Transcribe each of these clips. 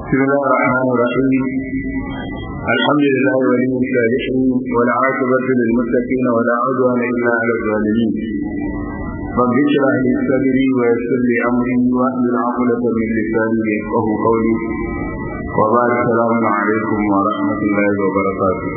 بسم الله الرحمن الرحيم الحمد لله ولي الصالحين والعاقبة للمتقين ولا عدوان إلا على الظالمين رب اشرح لي صدري ويسر لي أمري واحلل عقدة من لساني يفقه قولي وبعد السلام عليكم ورحمة الله وبركاته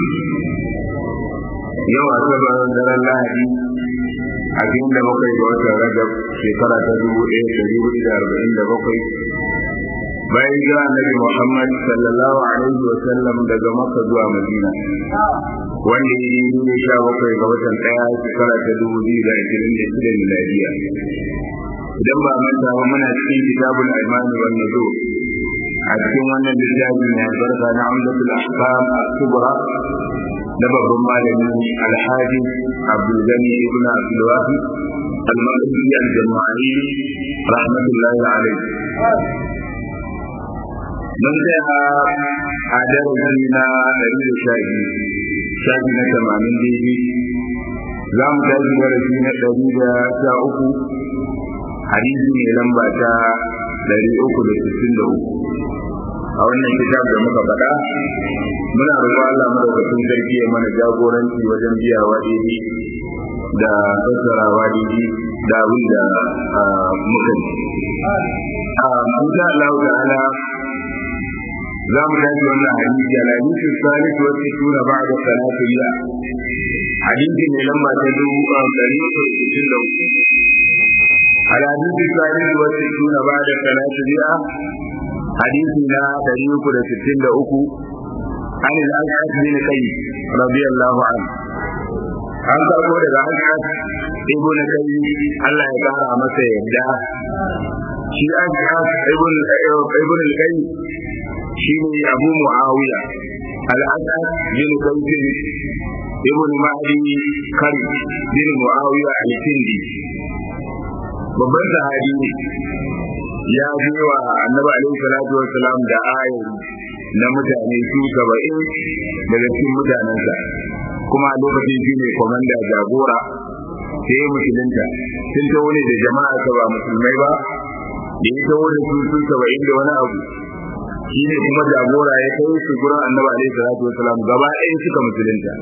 yau a sabar daren lahadi a cikin da bakwai ga watan rajab shekara ta dubu ɗaya da dubu da arba'in da bakwai bayan jira annabi muhammad sallallahu alaihi wa sallam daga makka zuwa madina wanda ya yi ne sha bakwai ga watan ɗaya shekara ta dubu biyu da ashirin da shida miladiya idan ba manta ba muna cikin kitabul aimani wan nuzu a cikin wannan littafi mai albarka na umdatul ahkam as-subra da babban malami alhaji abdulgani ibn abdulwahi al-maqdisi al-jama'i rahmatullahi alayhi mun sai a darasi na ɗari da sha biyu shafi na tamanin daidai za mu tashi darasi na ɗari da sha uku hadisi ne lamba ta ɗari uku da sittin da uku a wannan kitab da muka faɗa muna roƙon Allah madaukakin sarki ya mana jagoranci wajen biyawa daidai da fassarawa daidai da abin da muka ji. Insha Allah ta'ala za mu tashi wannan hadisi al hadisi salih wa sittuna ba'da salati ya hadisi ne lamba ta dubu ɗari uku da sittin da uku. Al hadisi salih wa sittuna ba'da salati ya hadisi na ɗari uku da sittin da uku عن الأشعث بن قيس رضي الله عنه an karɓo daga Ash'ad ibn Qayyim Allah ya kara masa yadda shi Ash'ad ibn ibn Qayyim shi ne Abu Muawiya al-Ash'ad bin Qayyim ibn Mahdi Kari bin Muawiya al-Sindi babban sahabi ne ya ji wa Annabi alaihi salatu wassalam da ayoyi na mutane su saba'in daga cikin mutanensa kuma a lokacin shi ne kwamanda jagora sai ya musulunta sun ta wani da jama'a ta ba musulmai ba da ya ta wani su su saba'in da wani abu shi ne kuma jagora ya kai su gurin annaba alaihi salatu wasalam gaba ɗaya suka musulunta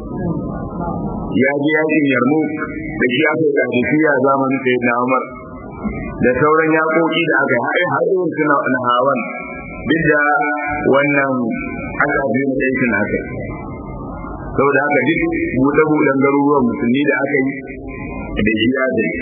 ya je yakin yarmu da shi aka yi kadisiya zamanin sai na umar da sauran yaƙoƙi da aka yi har irin suna na hawan duk da wannan aka fi na aikin haka saboda haka duk buɗe-buɗen garuruwan musulmi da aka yi da shi ya da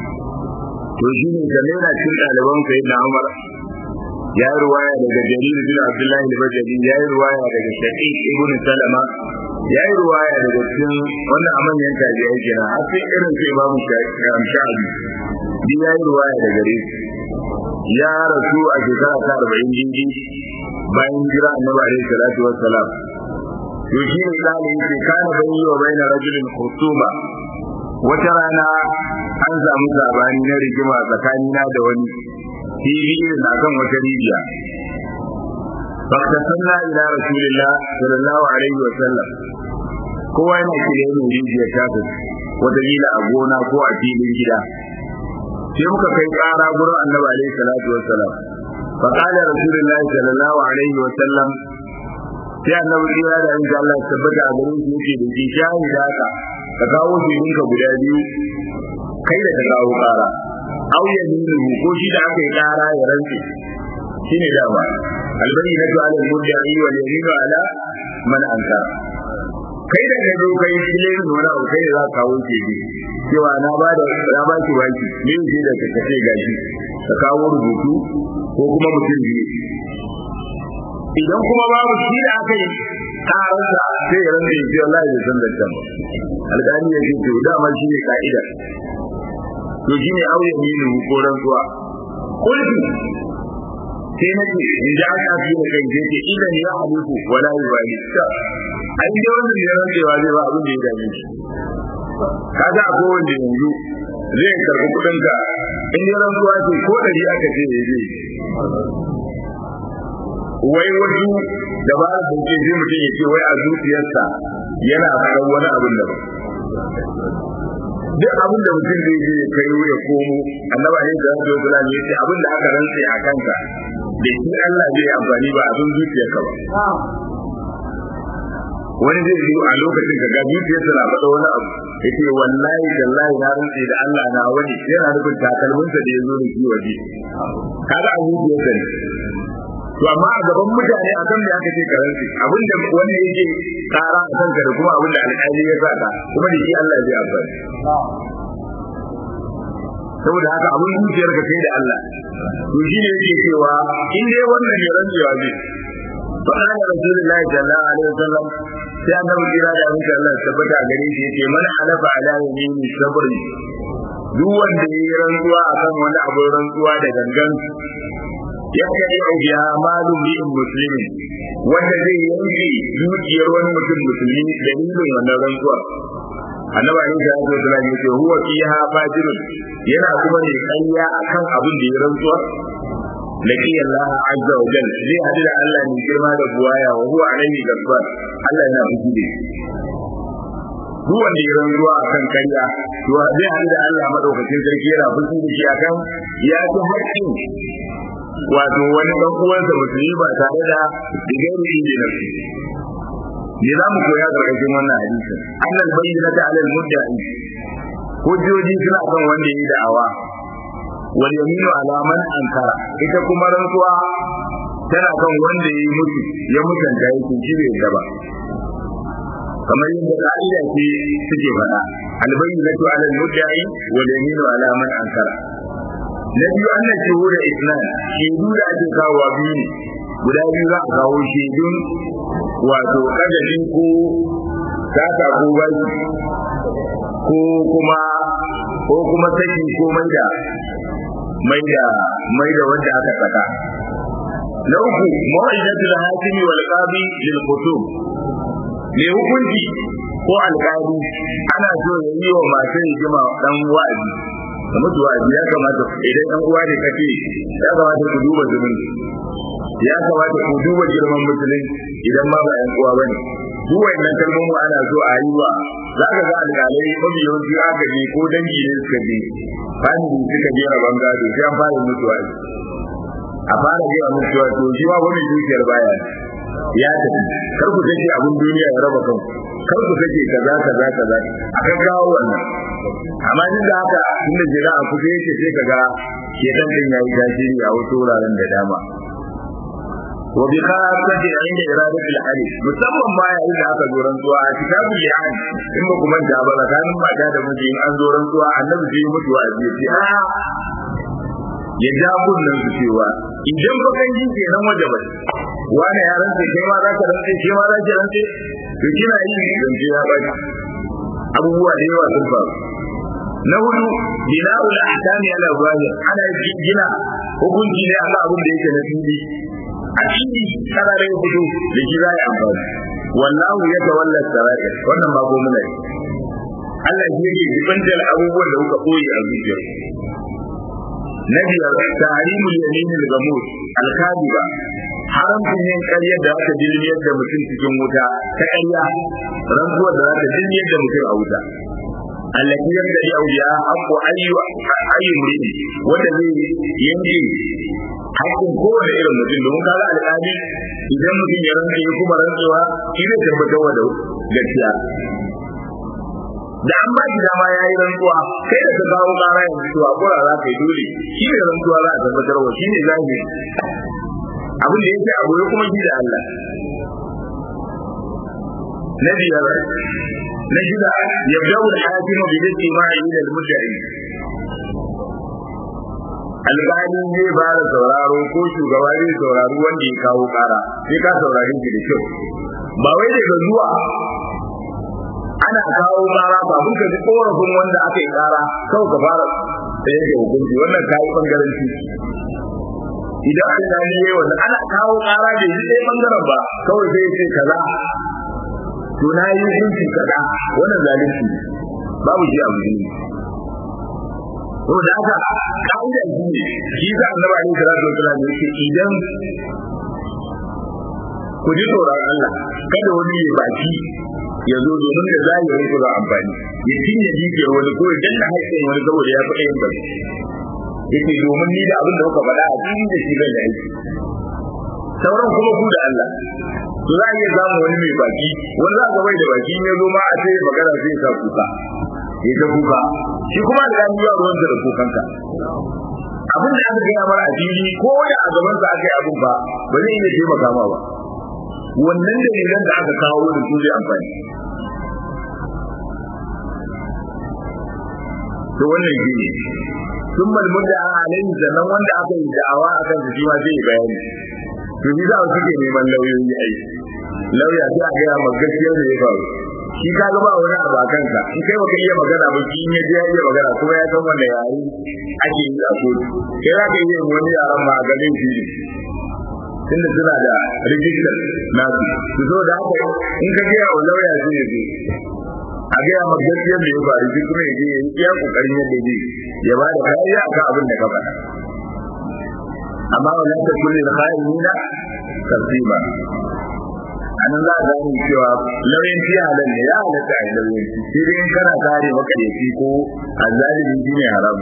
to shi ne da yana cin ɗaliban sai na umar ya yi ruwaya daga jarir bin abdullahi al-bajali ya yi ruwaya daga shaqiq ibn salama ya yi ruwaya daga cikin wannan a manyan tajiyai kenan har sai irin sai babu sha'abi duk ya yi ruwaya da gare ya rasu a shekara ta arba'in jinji bayan jira annabi alaihi salatu wassalam to shi ne tsali yake kana bayyi wa bayna rajulin khusuma wata rana an samu sabani na rigima tsakanina da wani fili na kan wata rijiya faktasanna ila rasulillah sallallahu alaihi wa sallam kowa yana kire mu rijiya ta wata gila a gona ko a filin gida sai muka kai ƙara gurin annabi alaihi salatu wassalam fa qala rasulullahi sallallahu alaihi wasallam sai annabi ya da insha Allah tabbata a gurin shi yake da shi shahida ka ka kawo shi ka guda biyu kai da ka kawo ƙara aw ya nuna ko shi da aka yi ƙara ya rantsi shine dama albayyinatu ala al-mudda'i wal yaminu ala man ankara kai da ka zo kai filin wani abu kai za ka kawo ke bi cewa na ba da na ba ki baki ne ce da ka ce gashi ka kawo rubutu ko kuma mutum biyu idan kuma babu shi da aka yi karanta sai ya rantsa ce wallahi bai san da kan alƙali ya ce to dama shi ne ka'ida to shi ne auye ne ko rantsuwa kulki sai na ce in ji aka fi da kai ce ce idan ya halittu wala yi ba an yi wannan da rantsewa zai ba abin da ya dame shi kaga a kowanne yanzu zai karɓi kuɗin ka in ya rantsuwa ce ko ɗari aka ce ya zai wai wasu da ba da ke sai mutum ya ce wai a zuciyarsa yana faɗan wani abin da duk abin da mutum zai je kai ya komo annabi alaihi salatu wasallam ya ce abin da aka rantse a kanka da shi Allah zai amfani ba abin zuciyarka ba wani zai yi a lokacin ka ga zuciyarsa na faɗa wani abu ya ce wallahi tallahi na rantse da Allah na wani yana nufin takalminsa da ya zo da shi waje kaga a zuciyarsa ne to amma a gaban mutane a kan da aka ce karanci abinda wanda yake kara a kanka da kuma abinda alƙali ya sa ka kuma da shi Allah zai amfani saboda haka abin zuciyar ka sai da Allah to shi ne yake cewa in dai wannan ne rantsuwa zai fa kana rasulullahi sallallahu alaihi wasallam sai annabi kira da abin Allah tabbata a gare shi yace man halafa ala yamini sabri duk wanda yayi rantsuwa akan wani abin rantsuwa da gangan ya kai biya malu bi'in muslimin wanda zai yanke dukiyar wani mutum musulmi dalilin wannan rantsuwa annabi alayhi salatu wasallam yace huwa fiha fajirun yana kuma ne kanya akan abin da ya rantsuwa laki Allah azza wa jalla zai hadu da Allah ne girma da buwaya wa huwa alayhi gabbar Allah yana fushi da duk wanda ya rantsuwa akan kanya to zai hadu da Allah madaukakin sarki yana fushi da shi akan ya ci haƙƙin wato wani ɗan uwansa musulmi ba tare da digairi inda na su me za mu koya ƙarƙashin wannan hadisi annal bayyana ta alal mudda'i hujjoji suna kan wanda yi da'awa wal yaminu ala man ankara ita kuma rantsuwa tana kan wanda yi mutu ya mutanta yake shi bai da ba kamar yadda ka'ida ce suke faɗa al bayyinatu ala al mudda'i wal yaminu ala man ankara na biyu an nan shehu da islam shaidu da ake kawo biyu ne guda biyu za a kawo shaidun wato kadalin ko sata ko baki ko kuma ko kuma saki ko maida maida maida wanda aka saka na uku mawa'idatul hakimi wal qadi lil kutub me hukunci ko alƙali ana so ya yi wa masu hikima dan wa'azi da mutu wa'azi ya kamata idan ɗan uwa ne kace ya kamata ku duba zumunci ya kamata ku duba girman musulun idan ma ba ƴan uwa bane duk wannan kalmomi ana so a yi wa za ka ga alƙalai mafi yawanci aka je ko dangi ne suka je family suka je rabon gado sai an fara mutu wa'azi a fara gaya musu cewa to shi ma wani dukiyar baya ya tafi kar ku take abin duniya ya raba kanku kar ku take kaza kaza kaza a kan kawo wannan amma duk da haka inda jira a kusa yake sai kaga shedan din yayi tasiri a wasu wuraren da dama wa bi khasati inda iradatul hadith musamman ma yayin da aka zo rantsuwa a kitabul li'an in ba kuma da ba tsakanin mata da miji in an zo rantsuwa annabi sai mutu a ji a ya ja kunnen su cewa idan ba kan ji kenan waje ba wani ya rantse kai ma za ka rantse kai ma za ki rantse to kina yi zance ya baki abubuwa da yawa sun faru na hudu bina'ul ahkami ala zahir ana gina hukunci ne akan abin da yake na fili a fili sarare fito da shi za a amfani wallahu ya tawalla sarair wannan ba gomu ne Allah shi yake jibantar abubuwan da kuka koyi a zuciyar na biyar tahrimul yamin al-gamus al-kadiba haramcin yin ƙarya da aka jirgin da mutum cikin wuta ta ƙarya rantsuwar da za ta jirgin da mutum a wuta allati yadda ya auya haqqu ayyu ayyu murid wanda zai yanke haƙƙin kowane irin mutum domin kaga alƙali idan mutum ya rantsa ya kuma rantsuwa shi zai tabbatar da gaskiya da an ba shi dama ya yi rantsuwa kai da ka kawo ƙara yanzu to a kura za ka yi dole shi ne rantsuwa za a tabbatar wa shi ne zahiri abin da yake abu kuma shi da Allah na biyar na shida yabda'u al-hakimu bi istima'i ila al-mudda'i alƙali zai ba da sauraro ko shugaba zai saurari wanda ya kawo ƙara sai ka saurari shi da kyau ba wai daga zuwa ana kawo ƙara ba mun ka ji korafin wanda aka yi ƙara kawai ka fara da yake hukunci wannan kayi bangaranci idan an gani yayi wanda ana kawo ƙara da shi ɗaya bangaren ba kawai sai ya ce kaza to na yi hukunci kaza wannan zalunci babu shi abu ne to da haka ka'ida shi ne shi za annabi alaihi salatu wasallam yake idan ku ji tsoron Allah kada wani ya baki ya zo domin da zahirin ku za amfani ya cinye jijiyar wani ko ya danna haƙƙin wani saboda ya fi ɗayan bari yake domin ni da abin da kuka faɗa a cikin da shi zan da aiki sauran kuma ku da Allah to za a iya samun wani mai baki wani za ga bai da baki ne zo ma a ce magana zai sa kuka ya ta kuka shi kuma da ya yi ruwan da kukanka abin da aka gaya mara a fili ko ya a gaban sa aka yi abin ba ba zai iya taimaka ma ba wannan dalilan da aka kawo da su zai amfani to wannan shi ne sun malmun da an alayhi sannan wanda aka yi da'awa a kan shi ma zai yi bayani to ni za su suke neman lauyoyi ai lauya sai a gaya ma gaskiyar da ya faru shi ka ga ba wani abu a kanka in kai baka iya magana ba shi in ya je ya iya magana kuma ya san wanda yare ake yi a kotu kai za ka iya wani yaran ma a garin shi tunda suna da rijistar nasu su zo da haka in ka gaya wa lauya zai ya zo a gaya ma gaskiyar da ya faru shi kuma ya je ya yi iya kokarin yadda zai ya ba da kariya akan abin da ka faɗa amma wala ta kulli khairina kasima anan za a gane cewa lauyanci halal ne ya halatta a yi lauyanci sai dai in kana kare makaryaci ko azalimi shi ne haramu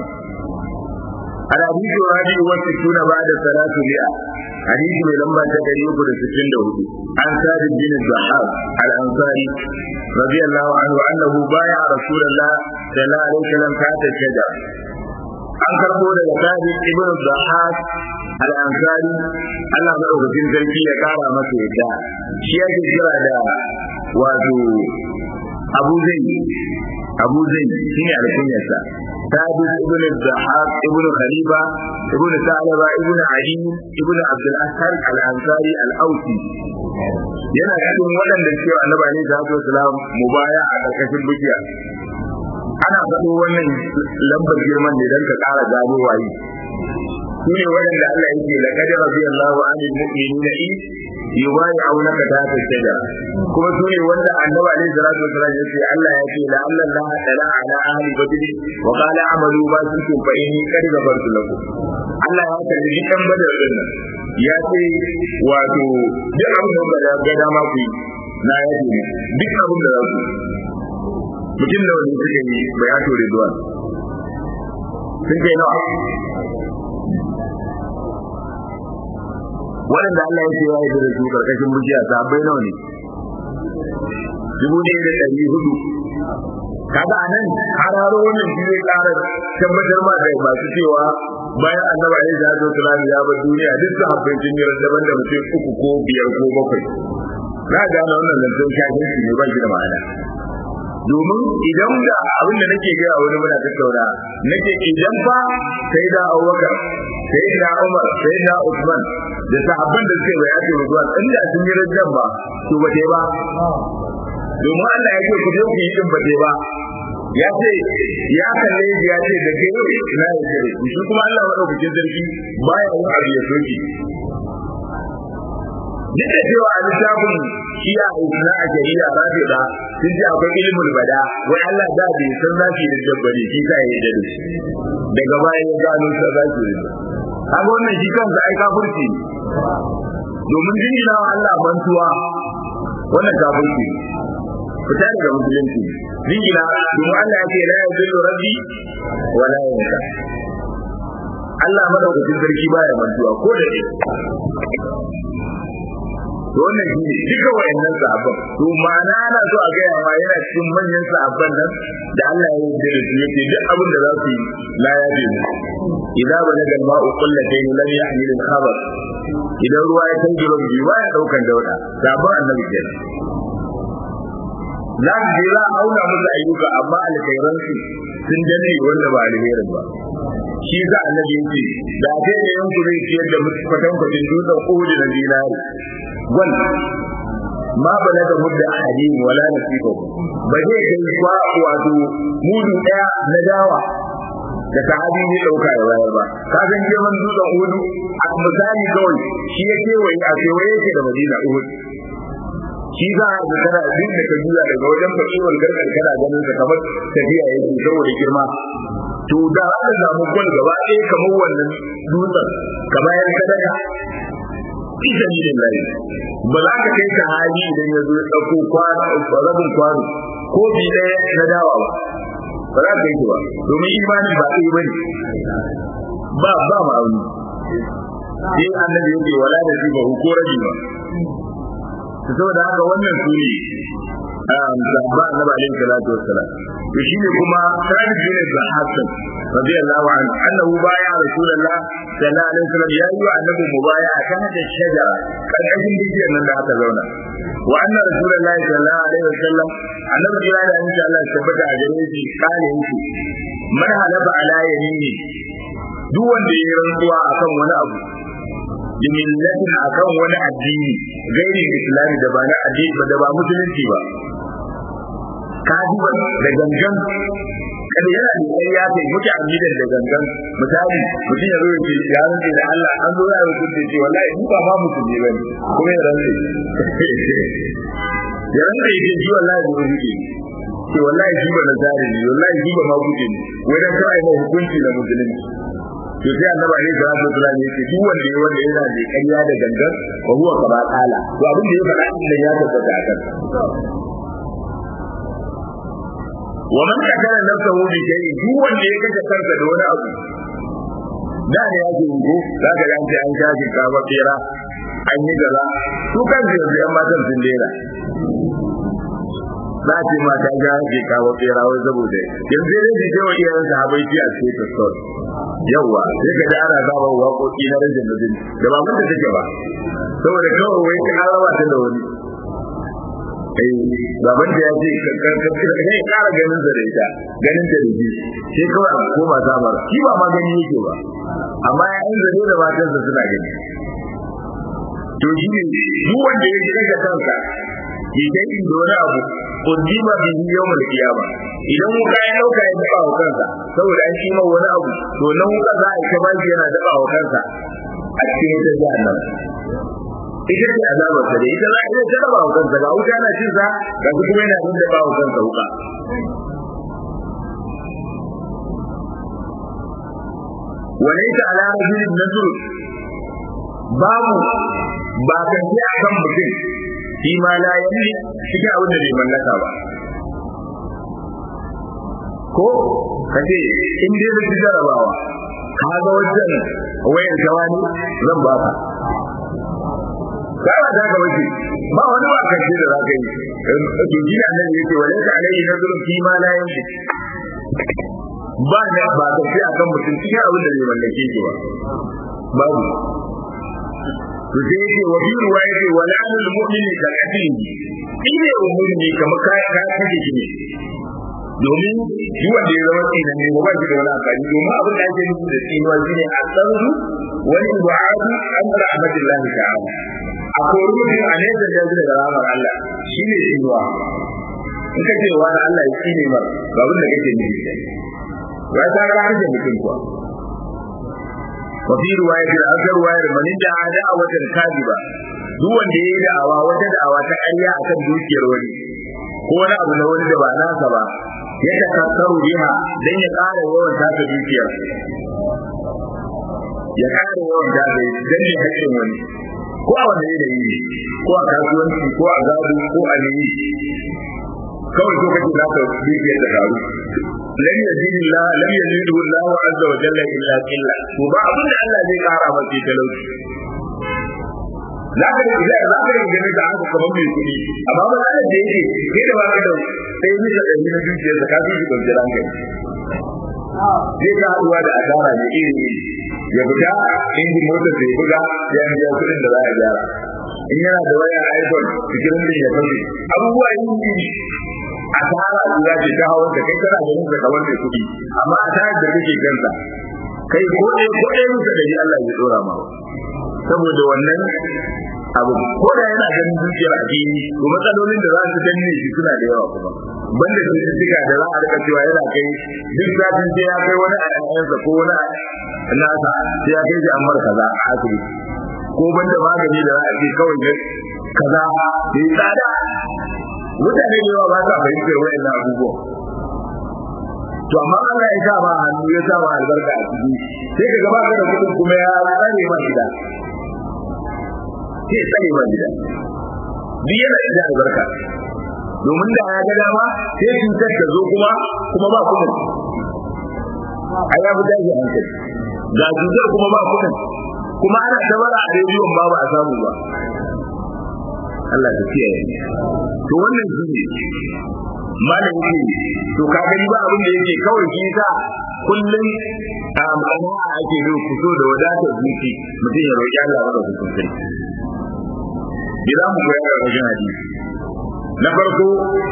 الحديث الرابع والستون بعد ثلاث مئة حديث من لما تقريب لستين دهود عن ثابت بن الضحاك الأنصاري رضي الله عنه أنه بايع رسول الله صلى الله عليه وسلم تحت الشجر an karbo daga sabit ibn zahak al-ansari Allah madaukakin sarki ya kara masa yadda shi yake kira da wato Abu Zayd Abu Zayd shine alkunyarsa sabit ibn zahak ibn khalifa ibn salaba ibn ali ibn abdul ashar al-ansari al-ausi yana cikin waɗanda cewa annabi alaihi salatu wasalam mubaya a ƙarƙashin bukiya ana faɗo wannan lambar girman ne don ka ƙara gano waye su ne waɗanda Allah yake da kadar radiyallahu anil mu'minina in yubayi'unaka tahta shajara kuma su ne wanda annabi alaihi salatu wasallam ya ce Allah ya ce la Allah la tala ala ahli badr wa qala amalu ma kuntum fa inni qad ghafartu lakum Allah ya kalli dukkan badar din nan ya ce wato duk abin da ga dama ku yi na yaji duk abin da za ku mutum da wani suka yi bai hato Ridwan sun kai nawa waɗanda Allah ya ce ya yi da su karkashin bujiya sabai nawa ne dubu ɗaya da ɗari hudu kaga anan hararo wannan shi zai ƙara tabbatar ma da masu cewa bayan annaba ya zaɗo wasallam ya bar duniya duk da habbai sun yi daban da mutum uku ko biyar ko bakwai za a gane wannan zancen shafin ne ba shi da ma'ana domin idan da abin da nake gaya wani muna tattauna nake idan fa sai da Abubakar sai da Umar sai da Usman da sahabban da suke bayani zuwa inda sun yi rajjan ba to ba ba domin Allah ya ce ku je ku yi din ba ba ya ce ya kalle shi ya ce da ke na yi da shi kuma Allah madaukakin sarki baya yin abu ya soki duk da cewa a littafin shiya isna a shari'a rafi da sun ce akwai ilimin bada wai Allah da bai san za su yi dabbari shi ka yi da shi daga baya ya gano sa za su yi kaga wannan shi kansa ai kafirci domin jingina wa Allah mantuwa wannan kafirci fita daga musulunci jingina domin Allah ya ce la yadullu rabbi wa la yansa Allah madaukakin sarki baya mantuwa ko da ne to wannan shi ne duka wayannan sahabban to ma'ana ana so a gaya ma yana cikin manyan sahabban nan da Allah ya yarda da su yake duk abin da za su yi la ya bi mu idan ba nagal ma'u qullatayn lam yahmil al-khabar idan ruwa ya tangi ba bi ya daukan dauda sahabban annabi kenan za su je za a auna musu ayyuka amma alkhairansu sun danne wanda ba alherin ba shi za annabi yake da a sai da yanku zai ciyar da musu kwatankwacin dutsen uhud na dinari gwal ma bala da mudda ahadin wala nasiba ba zai kai kwa wato mudu daya na dawa da sahabi ne dauka ya bayar ba ka san girman dutsen uhud a misali kawai shi ya kewaye a kewaye yake da madina uhud shi za a ga kana duk da ka juya daga wajen fasiwar garkar kana ganin sa kamar tafiya yake saboda girma to da aka samu gwal gaba ɗaya kamar wannan dutsen ka bayar sadaka fi sabilillahi ba za ka kai ka hali idan ya zo ya ɗauko kwano rabin kwano ko bi ɗaya na dawa ba ba za ka kai ba domin imani ba ɗaya ba ne ba ba ma'auni sai annabi yake wala da shi ba ko rabi ba saboda haka wannan su ne sahaba annabi alaihi salatu wassalam to shine kuma sabit bin Hassan radiyallahu anhu annahu baya rasulullah sallallahu alaihi wasallam ya yi wa annabi mubaya kan da shajara karkashin bishiyar nan da aka zauna wa anna rasulullah sallallahu alaihi wasallam annabi ya da insha Allah tabbata a gare shi kale yake man halaba ala yamini duk wanda ya rantsuwa akan wani abu bimillatin akan wani addini gairi islami da ba na addini da ba musulunci ba kadiban da gangan kada yana da kai ya kai muke amidan da gangan misali mutum ya zo ya ce ya rantsa da Allah an zo ya rubuta ce wallahi ni ba ma musulmi bane kuma ya rantsa ya rantsa ya ce shi wallahi ba rubuce ce wallahi shi ba nazari ne wallahi shi ba ma guje ne wai dan kawai ma hukunci da musulunci to sai annabi ne da su kula ne ce duk wanda ya wanda yana da ƙarya da gangan wa huwa kama kala to abin da ya faɗa din ya tabbata a kan wa man katara nafsahu bi shay'in duk wanda ya kace kansa da wani abu da ne yake yi za ka ga an shafi ka ba fera an yi gaza su kan yanzu yan matan sun dera za ce mata ga ke kawo fera wai saboda yanzu dai su ce wa iyayen sahabai ci a cikin tasor yawwa sai ka ji ana zaba waƙoƙi na rajin mutum da ba mutum take ba saboda kawai wai ka rawa ta da wani eh baban da ya ce kai kara ganin sa da ita ganin ta da shi sai kawai a koma samar shi ba ma gani yake ba amma ya yi zare da matansa suna gani to shi ne duk wanda ya shiga kansa idan in da wani abu kudima bi yawmal qiyama idan wuka ya dauka ya daba wa kansa saboda an shi wani abu to nan wuka za a ta bashi yana daba wa kansa a cikin wata jahannam ita ce azabar sa da ita za a iya ta daba wa kansa ga wuta na cin sa ga kuma yana da daba wa kansa wuka وليس على رجل نذر babu ba kan ce a kan mutum shi ma la yamli cikin abin da bai mallaka ba ko ka ce in dai da ci jarabawa ka ga wajen wayar tawani zan ba ka kawa da ka wace ba wani ba kan ce da za ka yi to shi annabi yake walai ta alai nazarun fi ma la yamli ba ne ba ka ce akan mutum cikin abin da bai mallake shi ba babu to sai yake wa bi ruwa yake wa la'anul mu'mini ka katin ine umurni kamar ka ka kace shi ne domin shi wanda ya zama tsinan ne ba shi da wani amfani domin abin da ake nufi da tsinuwa shine a tsarru wani ibu'adu an rahmatillah ta'ala a kori mutum a nesa da yanzu daga ramar Allah shi ne tsinuwa in ka ce wa Allah ya tsine mar ba abin da kake nufi ya ta ga harshen mutum kuwa وفي رواية الأثر رواية من ادعى دعوة كاذبة duk wanda ya yi da'awa wata da'awa ta ƙarya a kan dukiyar wani ko wani abu na wani da ba nasa ba ya takassaru biha dan ya ƙara yawan taka dukiyar ya ƙara yawan taka dan ya haƙƙin wani ko a wanda ya yi ko a kasuwanci ko a gado ko a neyi kawai so kake zaka dukiyar da karu lam yazid Allah lam yazid Allah azza wa jalla illa qilla to ba abin da Allah zai kara maka talauci zaka da idan zaka da ganin da aka kaman mai kudi amma ba da da yake kai da baka da sai ni da ni na dukiya da ka ji ban jira kai zai ka haduwa da asara ne iri iri ya fita injin motar da ya buga ya biya kudin da za a gyara in yana da waya iPhone cikin din ya fashe abubuwa yin iri asara guda ce ta hawan da kai kana ganin da kamar mai kuɗi amma asarar da kake kansa kai ko ɗaya ko ɗaya muka da Allah ya dora ma saboda wannan abu ko da yana ganin zuciyar addini to matsalolin da za su danne shi suna da yawa kuma banda cututtuka da za a rika cewa yana kai duk zafin sai ya kai wani a ɗan'ansa ko wani nasa sai ya kai shi an mar kaza a asibiti ko banda magani da za a ce kawai kaza da ya tsada mutane da yawa ba sa fahimtar wayannan abubuwa to amma Allah ya sa ma hannu ya sa ma albarka a ciki sai ka gaba da kudin kuma ya tsare ma gida sai tsare ma gida duk yana da albarka domin da ya ga dama sai cutar ta zo kuma kuma ba kudin a ya fi daji hankali ga cutar kuma ba kudin kuma ana tabara a rediyon ba ba a samu ba Allah ta kiyaye to wannan shi ne malam yake to ka gani ba abin da yake kawai shi sa kullum a ma'ana ake yi fito da wadatar zuci mutum ya roƙi Allah maka hukuncin idan mu koyar da wajen hadisi na farko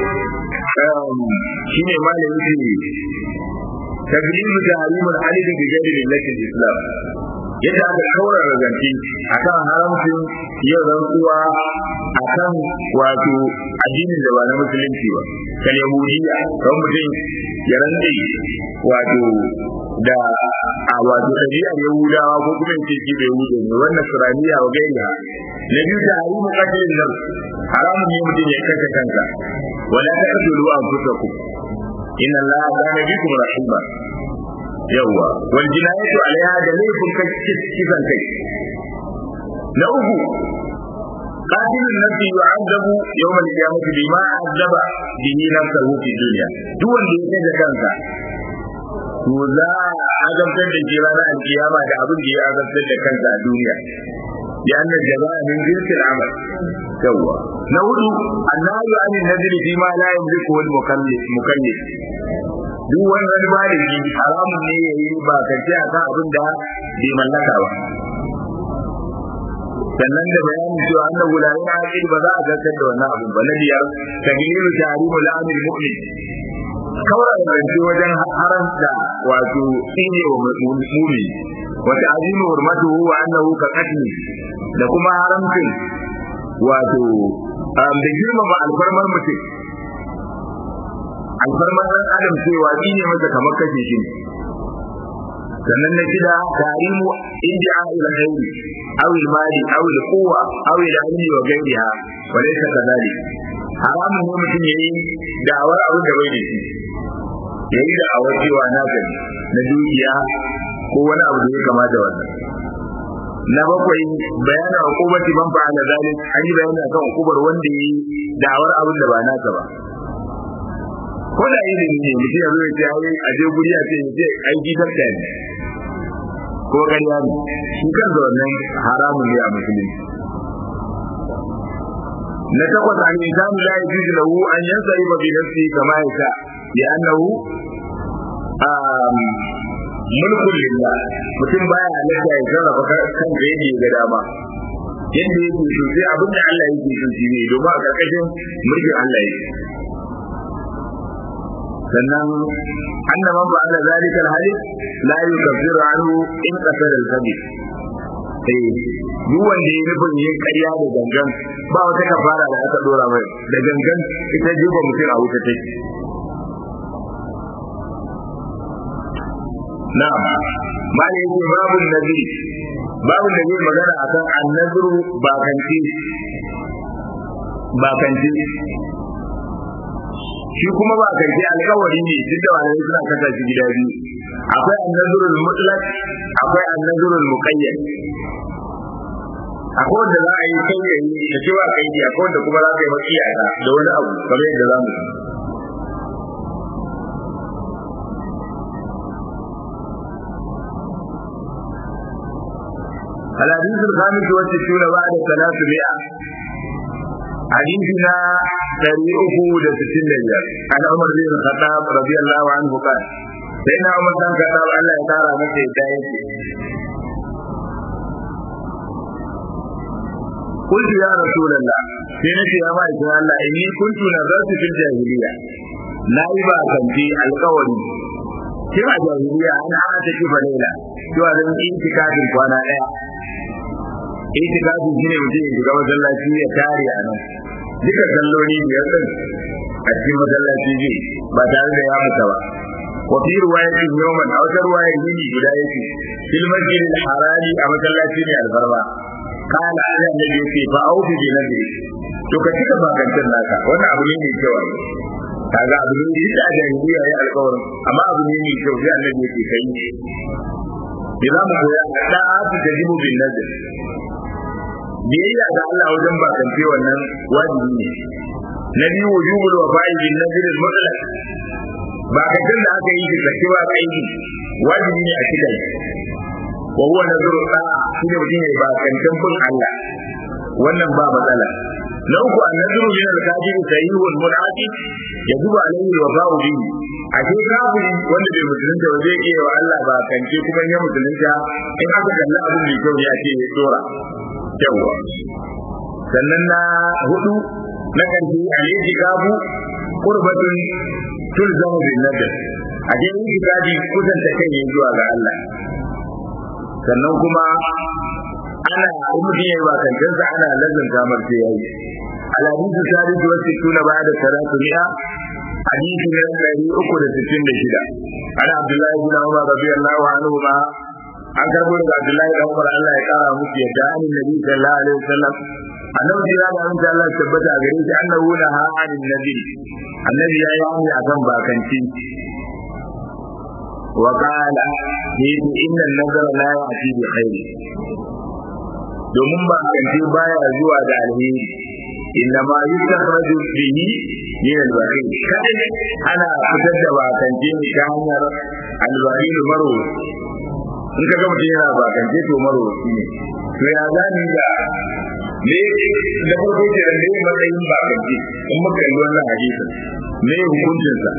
shine malam yake taglimu tahrimul alid bi ghairi millati islam yadda aka kaura razanci akan haramcin yin rantsuwa akan wato addinin da ba na musulunci ba kan yahudiya kan mutum ya rantse wato da a wato ɗabi'ar yahudawa ko kuma ce shi bai wuce ne wannan suraniya wa gairiya na biyu da harimu katilin nan haramun ne mutum ya kashe kansa wala ta kasulu an fusaku inna allaha kana bikum rahima yawwa wal jinayatu alaiha da laifin kisan kai na uku قاتل النفس يعذب يوم القيامة بما عذب به نفسه في الدنيا دون da kansa to za a azabtar da shi ranar alkiyama da abin da ya azabtar da kansa a duniya ya annar jama'a min jinsil amal yawwa na hudu annahu an nadri fi ma la yamliku wal mukallif mukallif duk wani wani malami haramun ne yayi ba kace akan abin da bai mallaka ba sannan da bayanin cewa annahu la ilaha illa ba za a zartar da wannan abin ba na biyar taglilu tahrimu la'amil mu'min kawai rance wajen haramta wato tsine wa mumi wata azimu hurmatu wa annahu ka qatli da kuma haramcin wato da girmama alfarmar mutum alfarmar ɗan adam cewa tsine masa kamar kashe shi sannan na shida tarimu indiya ila ghairi aw al mali aw al quwwa aw al ilmi wa ghayriha wa laysa kadhalik haramun ne mutum yayi da'awar abin da bai da shi yayi da'awar cewa na gani na dukiya ko wani abu da ya kama da wannan na bakwai bayanin hukubati man fa'ala zalik an yi bayani akan hukubar wanda yayi da'awar abin da ba nasa ba ko da ilimi ne mutum ya zo ya ce ai a je guri a ce ya ce ai gidan da ne ko ƙarya ne shi kan da wannan haramun ne a musulunci na takwas an insanu la yajuzu lahu an yansarifa bi nafsihi kama yasha li'annahu mulkun lillah mutum baya halatta ya sarrafa kan da yake ga dama yadda yake so sai abin da Allah yake so shi ne domin a karkashin mulkin Allah yake sannan anna man fa'ala zalika al-hadith la yukaffiru anhu in qasara al-kabir eh duk wanda ya nufin yin ƙarya da gangan ba wata kafara da aka dora mai da gangan ita jefa mutum a wuta take na'am mali yake babu nabi babu da zai magana akan annazuru bakanci bakanci shi kuma ba karfi alkawari ne duk da wani suna kasa shi gida biyu akwai annazurul mutlaq akwai annazurul muqayyad akwai wanda za a yi kai da yi da cewa kai ne akwai wanda kuma za ka yi maki iyaka da wani abu kamar yadda za mu yi الحديث الخامس والستون بعد ثلاثمائة حديثنا تاريخه ده ستين دجال عن عمر بن الخطاب رضي الله عنه قال سيدنا عمر بن الخطاب الله تعالى مكة هدايته قلت يا رسول الله سينتي يا مالك الله إني كنت نظرت في الجاهلية لا يبقى كان في القول كما جاهلية أنا أعتكف ليلة cewa zan yi intikafin kwana ɗaya intikafin shine mutum ya shiga masallaci ya tare a nan duka salloli biyar din a cikin masallaci zai ba tare da ya mutu ba wa fi riwayatin yawman a wata riwayar yini guda yake fil masjidil harami a masallaci ne alfarma kana ana da yake fa aufi bi nabi to ka cika bakantar naka wannan abu ne mai kyau kaga abu ne da jahiliya ya alƙawarin amma abu ne mai kyau sai annabi yake kai idan mu koya da'atu tajibu bin nazar biyayya ga Allah wajen bakance wannan wajibi ne na biyu wujubul wafa'i bin nazar al-mutlaq bakancin da aka yi shi cewa kai wajibi ne a cikin wa huwa nazru da'a shi ne mutum ya ba kancan bin Allah wannan ba matsala na uku annadru min al-kafiri sayyihul munaqi yajibu alayhi wa ba'u bihi a ce kafiri wanda bai musulunta ba zai iya wa Allah ba kance kuma ya musulunta in aka kalla abin mai kyau ya ce ya dora yawa sannan na hudu na karshe alayhi kabu qurbatun tulzamu bin nadr a je yi kaji kusanta kai ne zuwa ga Allah sannan kuma ana mutum yayi bakancinsa ana lazanta mar sai yayi alhadisu sadisu wa sittuna ba'da salatu mi'a hadisi na ɗari uku da sittin da shida ana abdullahi bin umar radiyallahu anhu ma an karbo daga abdullahi bin umar Allah ya kara musu yadda an nabi sallallahu alaihi wasallam annabi ya ga mun Allah tabbata a gare shi annahu la ha'anin nabi annabi ya yi akan bakanci وقال إن النظر لا يأتي بخير domin ba kanti baya zuwa da alheri inna ma yustakhraju bihi min al-bakhil kadai ana fitar da bakanti ne ta hanyar al-bakhil maro in ka ga mutum yana bakanti to maro ne to ya zani da me da farko ke da me matsayin bakanti in muka yi wannan hadisin me hukuncin sa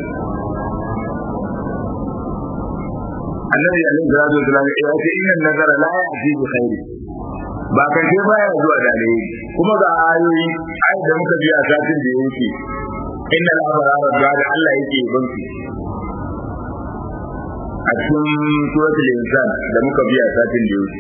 annabi alaihi salatu wasallam ya ce inna nazara la ya'ti bi khairi ba kan sai baya zuwa da alheri kuma ga ayoyi ai da muka biya satin da yake inna al-abrara da Allah yake banki a cikin suratul insan da muka biya satin da yake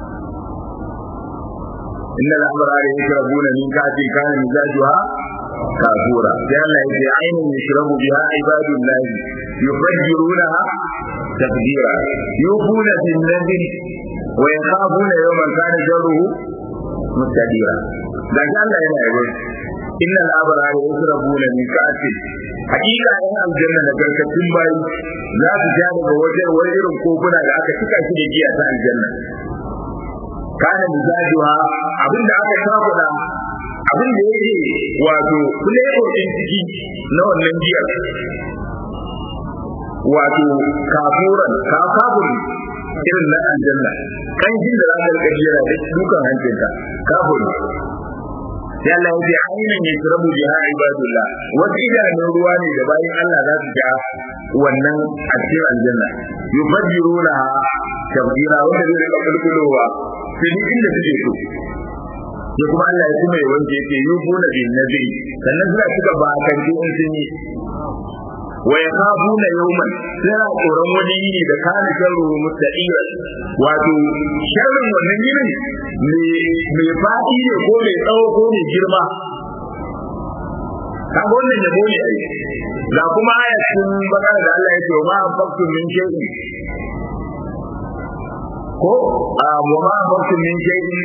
inna al-abrara yashrabuna min ka'sin kana mizajuha kafura sai Allah yake ainin yashrabu biha ibadullah yufajjirunaha تقديرا يوفون بالنذر ويخافون يوما كان شره مستديرا da shi Allah yana yabo innal abrara yasrabuna min ka'sin hakika yan aljanna da garkatun bayi za su ja daga wajen wani irin kofuna da aka cika shi da giya ta aljanna kana mizajuha abinda aka sabuda abin da yake wato flavor din ciki na wannan giyar wato kafuran ka kafuri irin na aljanna kan jin da zaka rika jira da dukan hancinka kafuri sai Allah ya ce ainihin ya turabu biha ibadullah wasu idanun ruwa ne da bayan Allah za su ja wannan a cikin aljanna yufajjiruna tabjira wanda zai rika kulkulowa sai duk inda suke so sai kuma Allah ya kuma yawanci yake yufuna bin nabi sannan suna cika bakan in sun yi wa yakhafuna yawman suna tsoron wani yini da kana sharru mustaqira wato sharrin wannan yinin mai fadi ne ko mai tsawo ko mai girma kaga wannan yabo ne ai ga kuma ayatin bakara da Allah ya ce wa ma faktu min shay'in ko a wa ma faktu min shay'in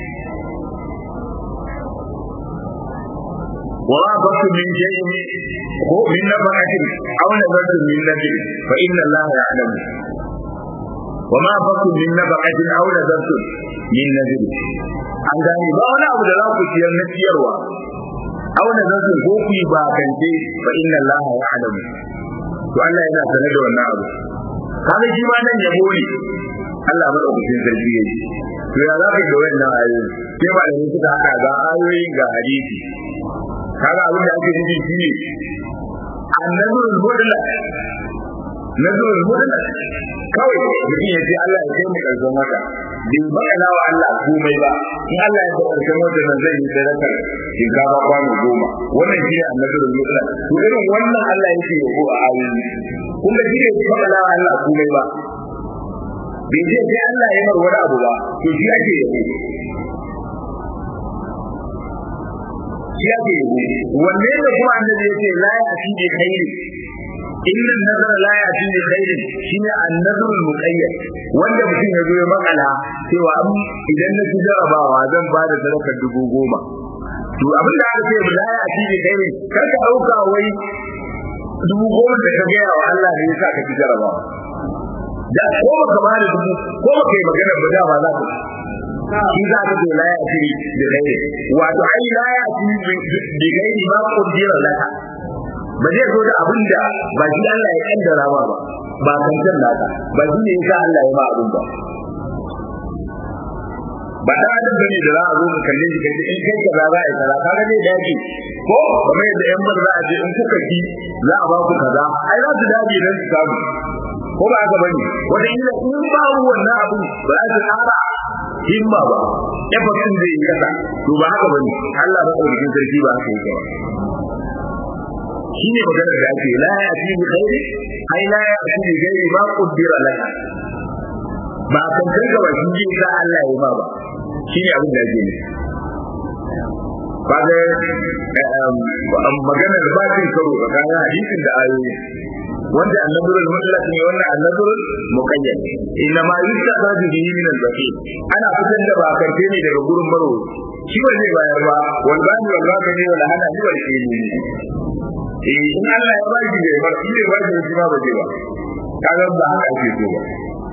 وما أنفقتم من شيء هو من نفقة أو نذرتم من نذر فإن الله يعلم وما أنفقتم من نفقة أو نذرتم من نذر an gane ba wani abu da za ku ciyar na ciyarwa aw na zasu ko ku ba kance fa inna allaha ya'lamu to Allah yana sanar da wannan abu kaga shi ma nan yabo ne Allah madaukakin sarki yake to ya za ka ga wannan ayoyi sai ba da suka hada ga ayoyin ga hadisi kaga abin da ake nufi shine annazurul mudla nazurul mudla kawai mutum ya ce Allah ya kai mu karshen wata bai bakala wa Allah komai ba in Allah ya kai karshen wata nan zai yi sadakar shinkafa kwano goma wannan shine annazurul mudla to irin wannan Allah yake yabo a ayoyi kun ga shine bai bakala wa Allah komai ba bai ce sai Allah ya mar wani abu ba to shi ake yabo shi ake yabo wanne da kuma annabi yake la ya fi bi khairi inna nazara la ya fi bi khairi shine annazrul muqayyad wanda mutum ya zo ya makala cewa idan na ci jarabawa zan ba da sadakar dubu goma to abin da aka ce la ya fi bi khairi kar ka dauka wai dubu goma da ka gaya wa Allah ne yasa ka ci jarabawa da ko baka ba da dubu ko baka yi magana ba da ba za ka shi za ka ce la ya fi bi khairi wato ai la ya fi bi khairi ma kudira laka ba zai zo da abin da ba shi Allah ya kaddara ma ba ba kankan naka ba shi ne yasa Allah ya ma abin ba ba da adam bane da za a zo ka kalle shi kace in kai kaza za a yi kaza kaga zai dace ko kamar yadda yan bar za a ce in kuka ki za a ba ku kaza ai za su dace dan su samu ko ba haka bane wanda ila in ba wannan abu ba za su ƙara himma ba effort zai yi kasa to ba haka bane Allah ba ɗaukin sarki ba haka yake ba shine maganar da ake la ya fi bi khairi ai la ya fi bi ghairi ma qaddara laka ba kan kanka ba shi ji sa Allah ya ba ba shine abin da ake ne kaga maganar ba cin karo tsakanin hadisin da ayoyi wanda annabul mutlaq ne wannan annabul muqayyad inna ma yustafadu bihi min al-baqi ana fitar da bakarce ne daga gurin maro shi ba zai bayar ba wal bani wal bakani wal hana shi wal shini eh in Allah ya baki da ba shi ne baki shi ba baje ba kaga ba haka ake so ba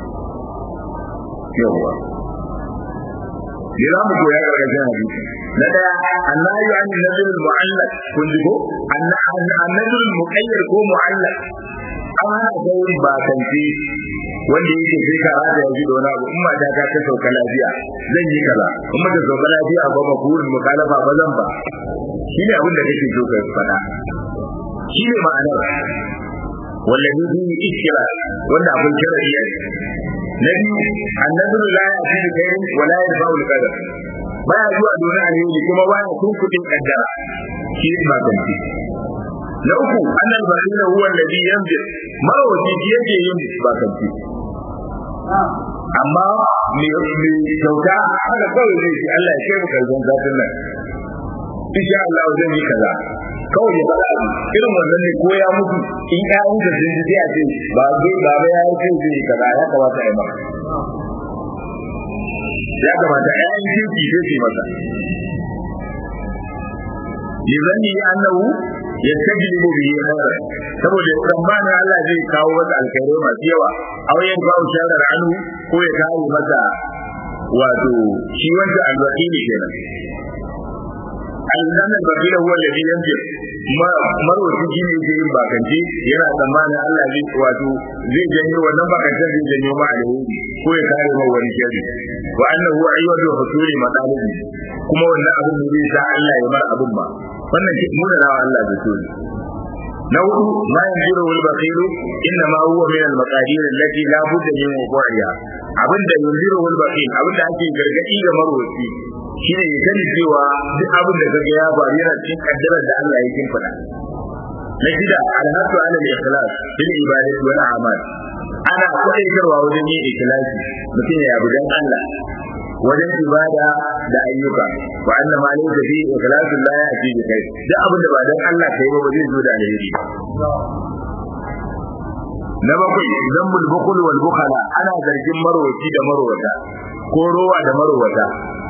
yawa Yana mu koya gargajiyar hadisi. Na daya, annahi an nazil mu'allaq kun ji ko? Annazil muqayyad ko mu'allaq an hana gauri ba kanti wanda yake sai ka rada ya ji da wani abu in mata ta ta sauka lafiya zan yi kaza in mata sauka lafiya ba ma burin mukalafa ba zan ba shi ne abin da kake so ka faɗa shi ne ma'anar wallahi bi iskira wanda abin sharadi ne na biyu annazuru la ya'ti bi khairin wa la yarfa'u al-qadar baya zuwa dole alheri kuma baya kunkudin kaddara shi ne ba kanti na uku annal basira huwa alladhi yanzil marawaci shi yake yin bakanci amma me me kyauta haka kawai zai ce Allah ya kai mu kalban zafin nan insha Allah zan yi kaza kawai ya faɗa irin wannan ne ko ya mutu in ƴaƴan da sun ji sai a ce ba zai ba ba ya ce zai yi kaza ya kamata ya maka ya kamata ƴaƴan kirki zai ce masa yizanni annahu yastajlibu bihi khairan saboda tsammanin Allah zai kawo masa alkhairai masu yawa aw yan kawo sharar anhu ko ya kawo masa wato shi wanda alwakili kenan alzan albakila huwa alladhi yanzil marwaci shi ne yake yin bakance yana tsammanin Allah zai wato zai janyo wannan bakance zai janyo ma alheri ko ya kare ma wani shari wa annahu ayyadu husuli matalibi kuma wannan abin da zai sa Allah ya bar abin ba wannan mu da rawa Allah da so na hudu ma yanziru wal baqilu inna ma huwa min al maqadir allati la budda min wuqu'iha abinda yanziru wal baqil abinda ake gargadi ga marwaci shine ya sani cewa duk abin da kaga ya faru yana cikin kaddarar da Allah ya kimfada na shida alhatu ala al-ikhlas bil ibadati wal a'mal ana kwaitarwa wajen yin ikhlasi mutum ya yabi dan Allah wajen ibada da ayyuka wa anna ma laysa fi ikhlasu la ya'ti bi kai duk abin da ba dan Allah kai ba zai zo da alheri na bakwai zambul bukul wal bukhala ana zargin marwaci da marwata ko rowa da marwata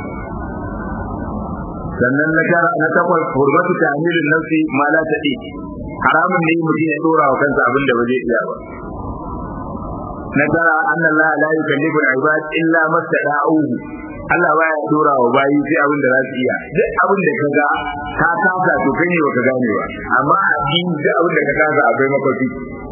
sannan na tara na takwas hurbatu ta'milin nafsi ma la tadi haramun ne mutum ya dora wa kansa abin da ba zai iya ba na tara anna Allah la yukallifu al-ibad illa ma tada'uhu Allah baya dora wa bayi sai abin da za su iya duk abin da kaga ka kasa to kai ne baka gane ba amma addini duk abin da ka kasa akwai makwafi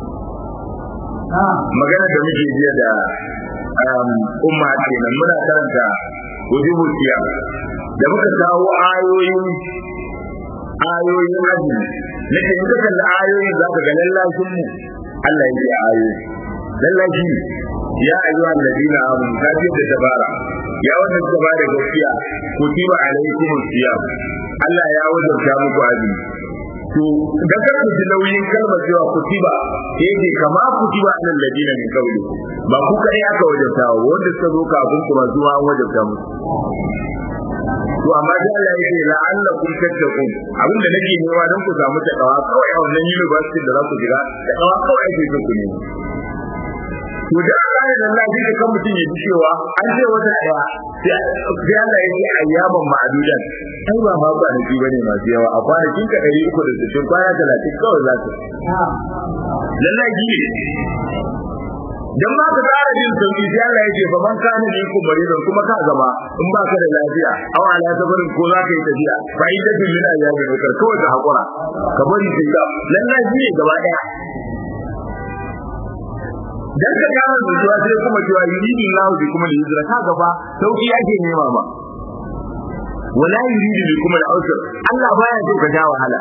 magana da muke jiya da umma kenan muna karanta wujubu siyam da muka kawo ayoyin ayoyin azumi nake in ka kalli ayoyin za ka ga lallashin mu Allah yake ayoyi lallashi ya ayyuha alladina amanu ka ce da dabara ya wanda suka bada gaskiya kutiba alaikum siyam Allah ya wajabta muku azumi to da kar ku ji nauyin kalmar cewa kutiba yake kama kutiba alal ladina min qawli ba ku kai aka wajabta wa wanda suka zo kafin ku zuwa an wajabta musu to amma da Allah yake la'allakum tattaqun abin da nake nema don ku samu takawa kawai a wannan university da za ku shiga takawa kawai ake so ku nema to da Allah ya Allah shi kan mutum ya ji cewa an ce wata daya sai Allah ya ce ayyaman ma'adudan ai ba ma kwanaki bane masu yawa a kwanakin ka 360 kwana 30 kawai za ka lallai ji dan ma ka tsara jin sauki sai Allah ya ce fa man kana ne ku bari kuma ka gaba in ba ka da lafiya aw ala safarin ko za ka yi tafiya fa ita ce min ayyamin ukar kawai ka hakura ka bari sai ka lallai ji ne gaba daya dan ka gane zuciya sai kuma cewa yuridu Allah bi kuma da yuzra ka gaba sauki ake nema ba wala yuridu bi kuma da ausar Allah baya so ka ja wahala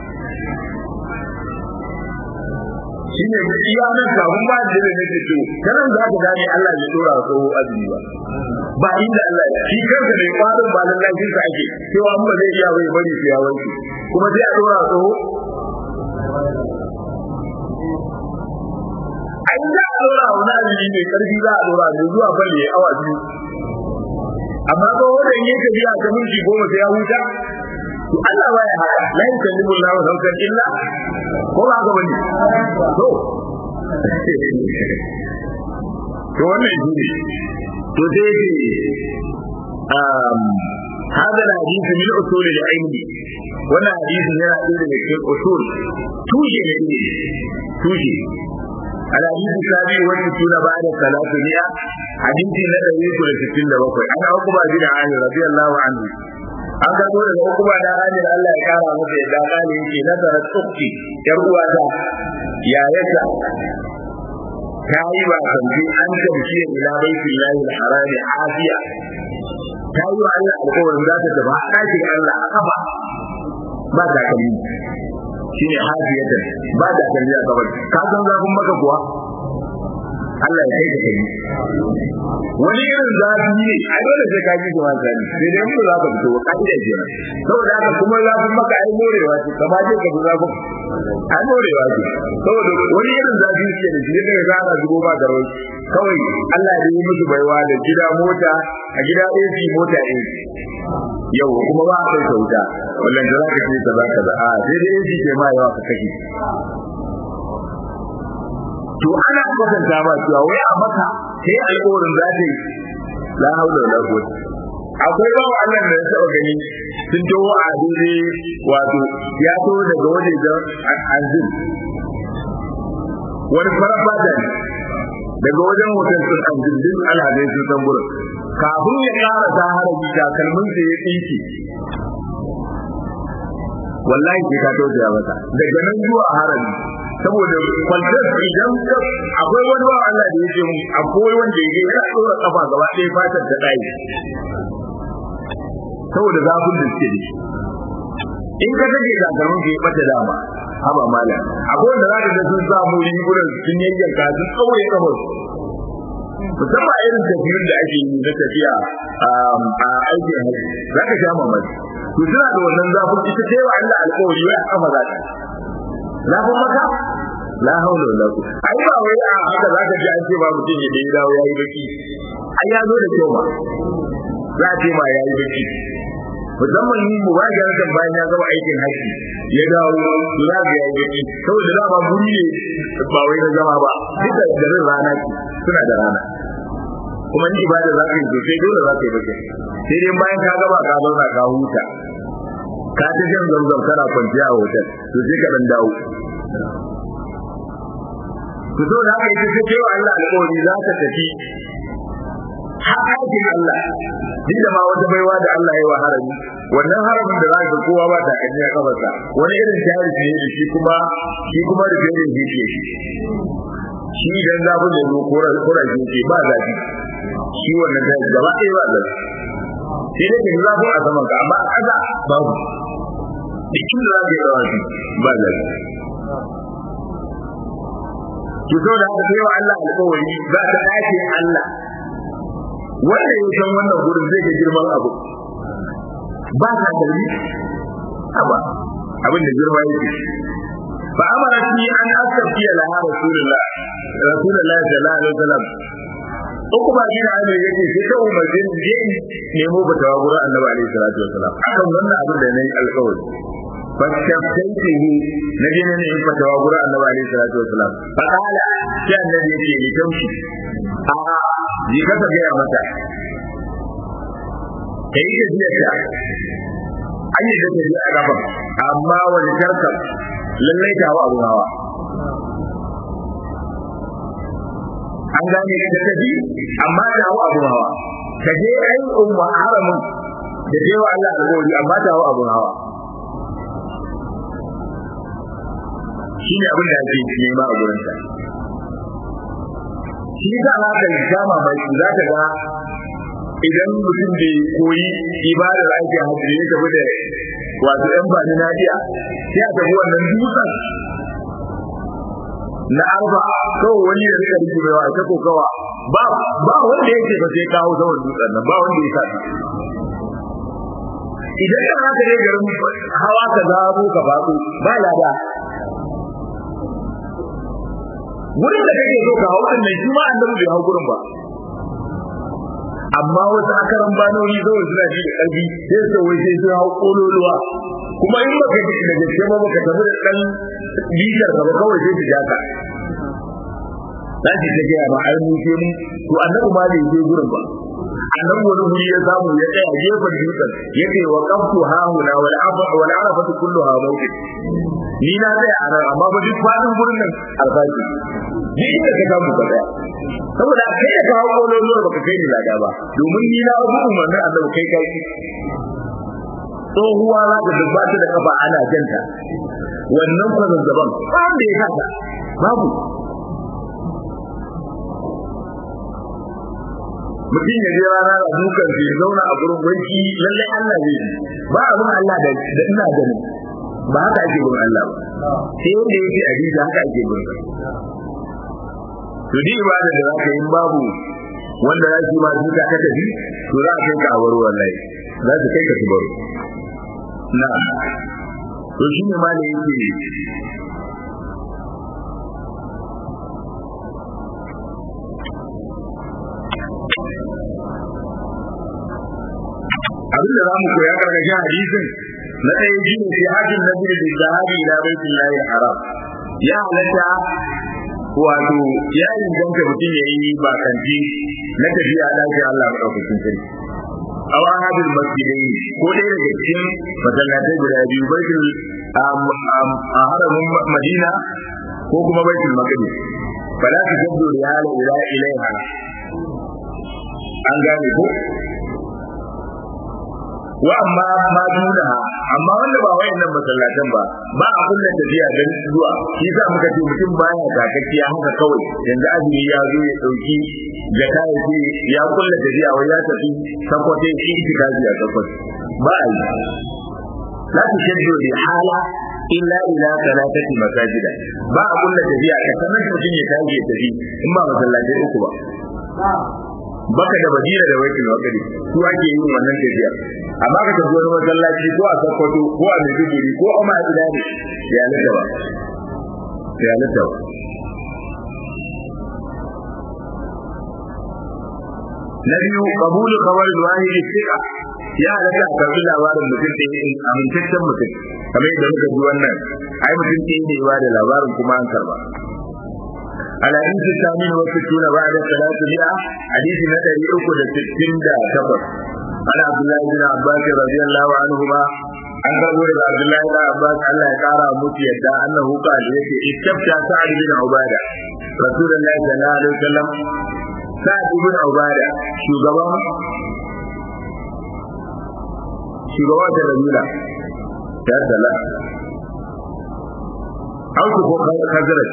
shine iya nan kafin ba da ne nake to kanan za ka gane Allah bai dora wa tsoho azumi ba ba inda Allah ya shi kanka ne kwarin ba nan lafiyar sa ake cewa an ba zai iya bai bari su ya wanke kuma sai a dora wa tsoho ai za a dora wa na azumi mai karfi za a dora da zuwa balle ya awa biyu amma ko wanda yake biya ta minti goma sai ya huta to Allah baya haka la yukallimu Allahu nafsan illa ko ba ga bane to to wannan shi ne to sai ce um هذا الحديث من اصول العلم وانا حديث yana ɗaya daga cikin usul tushe ne ne tushe الحديث السابع والستون بعد ثلاثمائة حديث الذي يقول ستين لبقى أنا أقوى بن عامر رضي الله عنه an karbo daga hukuma da hanyar Allah ya kara masa yadda kale yake nazara tsukki yar uwata ya yaka ta yi ba sanji an tamshi ila baitul lahi al-haram afiya ta yi wa Allah alƙawarin za ta tafi a ɗakin Allah a kafa ba ta kalli shine hafiyatan ba ta kalli a kafa ka san zafin maka kuwa Allah ya kai ka kai wani irin zafi ne a dole sai ka ji shi wani zafi sai dai mun za ka fito ka ji da jira saboda haka kuma zafin maka ai morewa ce kama je ka fi zafin ai morewa ce saboda wani irin zafi ce da shi ne ga ana zubo ba da rawai kawai Allah ya yi musu baiwa da gida mota a gida AC mota AC yau kuma ba a kai sauta wallan da za ka ce kaza kaza a sai dai AC ke ma yawa ka kashe to ana kwatanta ba cewa wai a maka sai alƙawarin za ta yi la haula wala quwwata akwai ba Allah da ya taba gani sun tawo a dole wato ya to daga waje da anzil wani farafa da daga wajen hotel sun anzil din alhadai sun san gurin kafin ya ƙara ta harabi takalmin sa ya tsinke wallahi sai ka tausaya mata daga nan zuwa harabi saboda kwantar idan akwai wani wa Allah da yake mun akwai wanda yake yana tsora kafa gaba ɗaya fatar ta ɗaya saboda zafin da suke da shi in ka take takalmin ka yi bata dama haba malam akwai wanda za ka ga sun samu rigunan sun yayyanka sun tsaure kafar musamman irin tafiyar da ake yi na tafiya a aikin hajji za ka sha mamaki to suna da wannan zafin ita ta yi wa Allah alƙawari wai a kafa za ta zafin maka la haula wala quwwata ai ba wai a haka za ka ji an ce ba mutum ya dai dawo yayi baki ai ya zo da kyau ba za a ce ma yayi baki musamman yin mubarak kan bayan ya gama aikin haji ya dawo za ga yayi baki saboda da ba guri ne ba wai na zama ba duk da garin rana suna da rana kuma ni ibada za ka yi sosai dole za ka yi baki sai dai bayan ka gama ka zauna ka huta ka ta jan zamzam kana kwanciya a hotel to sai ka dan dawo to so da haka ita ce wa Allah alƙawari za ka tafi haƙaƙin Allah duk da ma wata baiwa da Allah ya wa harami wannan haramin da za ka kowa ba ta kanya ya kafarsa wani irin tarihi ne da shi kuma shi kuma da irin jiki shi idan zafin da zo kora kora jiki ba zafi shi wannan tarihi gaba ɗaya ba zafi sai dai ka zafin a saman ka amma a ƙasa babu cikin da zaka yi rawafi ba zafi ki so da haka sai wa Allah alƙawari za ta dace Allah wanda ya san wannan gurin zai ga girman abu ba ta dalili aba abin da girma yake fa amara ni an astafiya laha rasulullah rasulullah sallallahu alaihi wasallam uku ba gina ne yake sai ta umarce ni je nemo batawa gurin annabi alaihi salatu wasallam akan wannan abin da nayi alƙawari fashtaftaitihi na je ne in fatawa gurin annabi alaihi salatu wasallam fa qala sai annabi yake ni taushi a ji ka ta gaya mata kai da jiya an yi da ta ji a gaban amma wani karkar lallai ta hawa abun hawa an gane da tafi amma ta hawa abun hawa ka je ai umma haramun da je wa Allah alƙawari amma ta hawa abun hawa shi ne abin da ake nema a gurinta shi za a ka sha mamaki za ka ga idan mutum bai koyi ibadar aikin hajji ya tafi da wato yan ba ni nadiya sai a tafi wannan dutsen na arba kawai wani ya rika rike mai ta kokawa ba ba wanda yake ba sai kawo zaman dutsen nan ba wanda ya sa idan ka haka ne garin hawa ka zabo ka faɗo ba lada gurin da kake so ka hau din nan shi ma annabi bai hau gurin ba amma wasu akaran banoni zo suna ji da ƙarfi sai su wai sai su hau kololuwa kuma in baka ji da gaske ba baka tafi da ɗan bitar ka ba kawai sai su jaka za su ta gaya ma ai mun mu to annabi ma bai je gurin ba annabi wani guri ya samu ya tsaya gefen dutsen ya ce wa qaftu hahuna wal afa wal arafatu kulluha mawqit ni na tsaya a nan amma ba duk fadin gurin nan alfaji ni inda ka samu ka tsaya saboda kai da ka hawo lolo baka kai ni lada ba domin ni na abu umarnin annabi kai kai tsohuwa za ka dubbata da kafa ana janta wannan kwazazzaban ba wanda ya kasa babu mutum ya je rana da dukan ya zauna a gurin wanki lallai Allah zai yi ba abin Allah da ina ganin ba haka ake gurin Allah ba sai wanda yake a jiji haka ake gurin to duk ibada da zaka yi babu wanda za su ma duka ka tafi to za a kai ka a waro wallahi za su kai ka su baro na to shi ne ma da yake abin da za mu koya karkashin hadisin na ɗaya shi ne sai hajjin na biyu da zahabi ila baitin lahi haram ya halatta wato ya inganta mutum ya yi bakanci na tafiya ɗaki Allah maɗaukakin sarki aw ahadul masjidai ko dai daga cikin masallatai guda biyu baitul a haramin Madina ko kuma baitul maqdis fala tujaddu riyala ila ilaiha an gane ko wa amma ma duna amma wanda ba wayannan masallatan ba ba a kullun tafiya dan zuwa shi yasa muka ce mutum baya takakkiya haka kawai yanzu azumi ya zo ya dauki jaka ya ce ya kullun tafiya wai ya tafi sakwace shi itikafi a sakwace ba a yi la tushaddu li hala illa ila salatati masajida ba a kullun tafiya ka sanar mutum ya tafi ya tafi in ba masallatai uku ba baka da badira da wakil wakili su ake yin wannan tafiya amma ka tafi wani masallaci ko a Sokoto ko a Maiduguri ko a Madina ne ya lita ba ya lita ba na biyu qabulu khabar al-wahid thiqa ya halatta a karbi labarin mutum da ya amintaccen mutum kamar yadda muka ji wannan ai mutum ke ne ba da labarin kuma an karba الحديث الثامن والستون بعد ثلاثمائة حديث نتري أكد ستين دا كفر عن عبد الله بن عباس رضي الله عنهما an karbo daga Abdullahi da Abbas Allah ya kara musu yadda annahu qala yace istafta Sa'd bin Ubada Rasulullahi sallallahu alaihi wasallam Sa'd bin Ubada shugaban shugaban da Rabila ya sala Auku ko Khazraj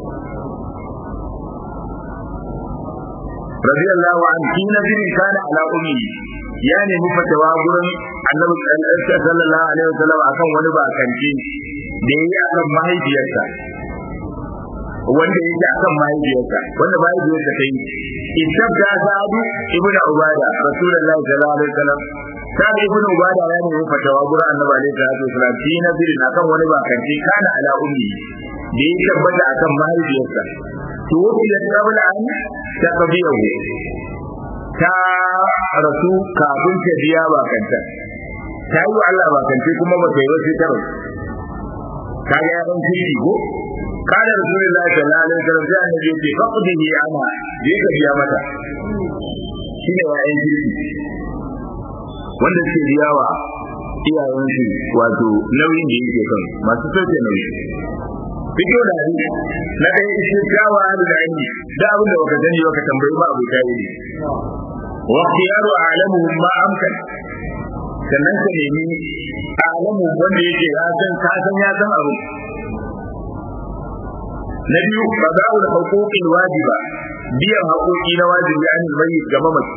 رضي الله عنه في نبي كان على أمه ya nemi fatawa gurin annabi sallallahu alaihi wasallam akan wani bakanci da yayi akan mahaifiyarsa wanda yake akan mahaifiyarsa wanda mahaifiyarsa ta yi istabda sa'adu ibn ubada rasulullahi sallallahu alaihi wasallam sa'ad ibn ubada ya nemi fatawa gurin annabi alaihi salatu wasallam fi nabirin akan wani bakanci kana ala ummi da ya tabbata akan mahaifiyarsa to wanda qabla an taqbiyahu ta rasu kafin ta biya bakanta ta yi wa Allah bakance kuma ba ta yi wasu ta rasu ka ga yaran kiri ko kada rasulullahi sallallahu alaihi wasallam sai annabi ce faqdihi ana je ka biya mata shine yayan kiri wanda suke biya wa iyayensu wato nauyin da yake kan masu sauke nauyi fito da hadisi na ɗaya ishe gawa da ilmi da abin da baka sani baka tambayi ba abu ta yi wa khiyaru a'lamuhum ma amkan sannan ka nemi a'lamu wanda yake ya san ka san ya san abu na biyu qada'ul huquqil wajiba biyan haƙoƙi na wajibi an mai ga mamaci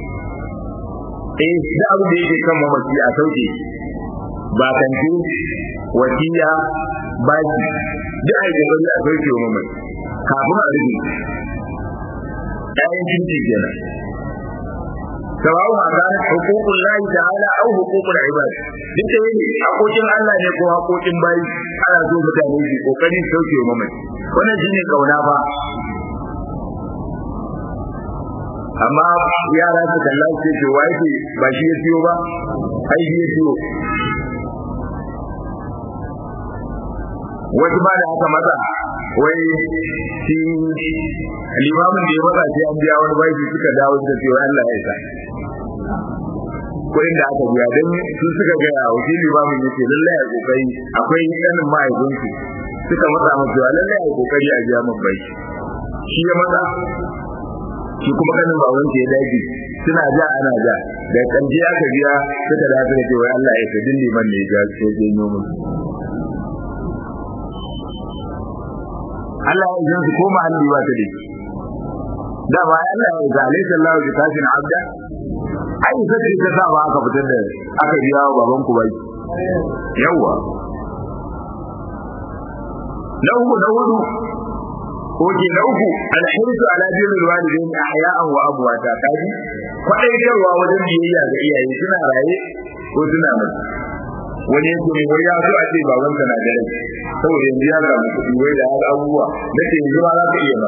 eh da abu da yake kan mamaci a sauke ba kanti wasiya baki duk a yi kokari a sauke wa mamaci kafin a rufe ƴaƴan kinci kenan سواء كانت حقوق الله تعالى او حقوق العباد duk da yake hakokin Allah ne ko hakokin bayi ana so mutane su kokarin sauke wa mamaci wannan shine kauna ba amma yara su kalla su ce wai ce ba shi ya siyo ba ai shi ya siyo wasu ba da haka mata wai shi limamin da ya mata sai an biya wani bashi suka dawo da cewa Allah ya isa kuɗin da aka biya don su suka gaya wa shi limamin ya ce lallai a kokari akwai ɗanin ma'aikunsu suka matsa masa cewa lallai a kokari a biya min bai shi ya matsa shi kuma kanin baban ya dage suna ja ana ja da kanje aka biya suka da aka ce wai Allah ya isa din liman ne ya ce janyo musu Allah ya yi su koma hannu ba ta dake da ba Allah ya zale sallahu bi kafin abda ai sai ta sa ba aka fitar da aka biya wa baban ku bai yawa na uku na hudu Oke na uku alhirsu ala birrul walidain ahya'an wa abwata kaji kwadaitarwa wajen biyayya ga iyaye suna raye ko suna mutu wani yake mai wai ya so a ce baban na da rai saboda yanzu ya samu kuɗi wai da haka abubuwa da ke yanzu ma za ka iya ba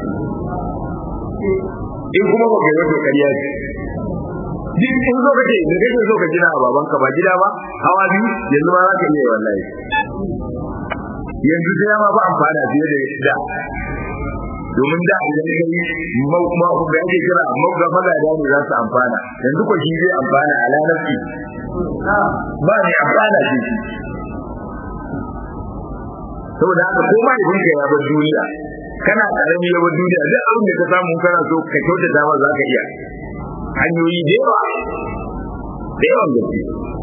in kuma ba ka yi wata ƙarya ce duk in zo ka ce da kake so ka gina a babanka ba gida ba hawa biyu yanzu ma za ka iya wallahi yanzu sai ma ba amfana fiye da da domin da idan ka yi da ake kira mauga magada ne za su amfana yanzu ko shi zai amfana a lalaci ba ne amfana shi saboda haka ko ma idan ka ya bar duniya kana karami ya bar duniya duk abin da ka samu kana so ka kyautata ma za ka iya hanyoyi da yawa da yawan gaske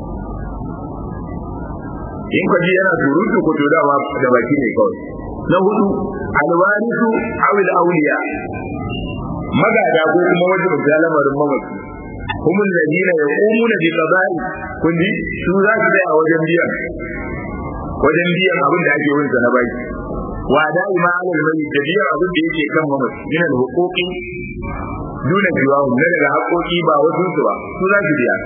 in kwaji yana surutu ko to dama da baki ne kawai na hudu alwarisu awil auliya magada ko kuma wajen da lamarin mamaci kuma ladina yaqumuna bi qada'i kundi su za su tsaya wajen biyan wajen biyan abin da ake wurin na baki wa da'i ma alal mai da biyan abin da yake kan mamaci yana da hukuki duna biwahu na daga haƙoƙi ba wasu su ba su za su biya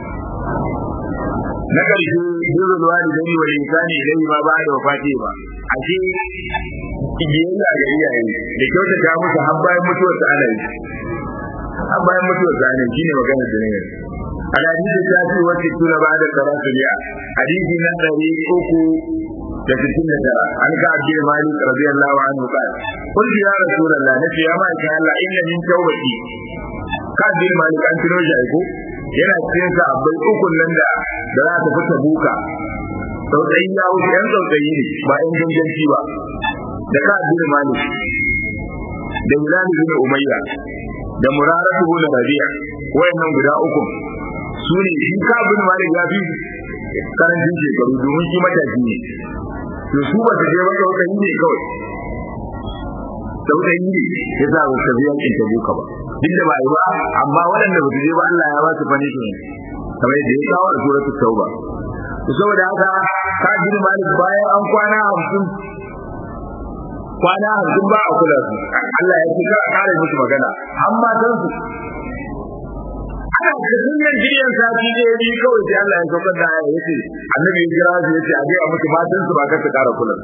na ƙarshe birrul walidai wal insani ilayhi ma ba da wafati ba ashe biyayya ga iyaye da kyautata musu har bayan mutuwar su ana yi har bayan mutuwar su ana yi shine maganar da ne alhadisi ta fi wacce tura ba da karatu biya hadisi na ɗari uku da sittin da tara an ka abdul malik radiyallahu anhu qala qul ya rasulullah nace ya ma ka Allah inna min tawbati ka abdul malik an tuno shi aiko yana cikin sa abai ukun nan da da za ta fita buka tsautsayi ya wuce yan tsautsayi ne ba yan ganganci ba da ka abdul malik da hilal bin umayya da muraratu bin rabi'a wayannan guda uku su ne shi ka abdul malik ya fi karancin shekaru domin shi matashi ne to su ba su je ba tsautsayi ne kawai tsautsayi ne ya sa ba su tafi yankin ta buka ba duk da ba yi ba amma waɗanda ba su je ba Allah ya ba su punishment kamar yadda ya kawo a suratul tauba to saboda haka ka jin malik bayan an kwana hamsin kwana hamsin ba a kula su Allah ya ce ka kare musu magana har matan su ana da sunan jiyan sati da yi kawai sai Allah ya saukar da aya yace annabi ya kira su yace a ga musu matan su ba ka su kara kula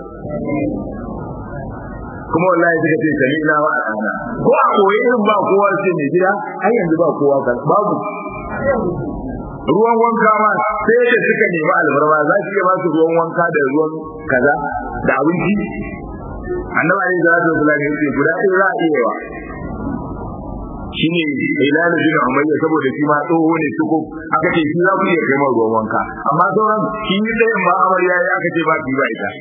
kuma wallahi suka ce sami'na wa ata'na ko a koyi irin ba kowa sai mai gida har yanzu ba kowa kan babu ruwan wanka ma sai da suka nemi albarma za su iya ba su ruwan wanka da ruwan kaza da abinci annabi alaihi salatu wasallam yace guda ɗaya za a iya wa shine Hilal bin Umayya saboda shi ma tsoho ne suko aka ce shi za ku iya kai mai ruwan wanka amma sauran shi ne da ba amarya ya aka ce ba ki ba ita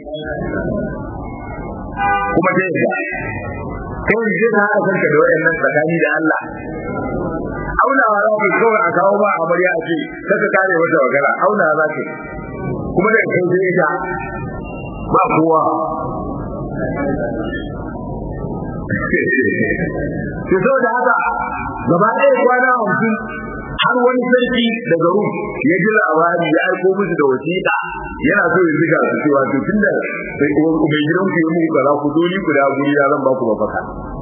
kuma ta yadda kai ne zai haɗa kanka da waɗannan tsakani da Allah aunawa za ka kawai a kawo ba amarya a ce kaka kare wata magana aunawa za ka kuma da kai sai ita ba kowa to saboda haka gaba ɗaya kwana hamsin har wani sarki daga rum ya ji labari ya aiko musu da wasiƙa yana so ya ziga su cewa to tunda mai gidan ku yi muku kaza ku zo ni guda guri ya zan ba ku mafaka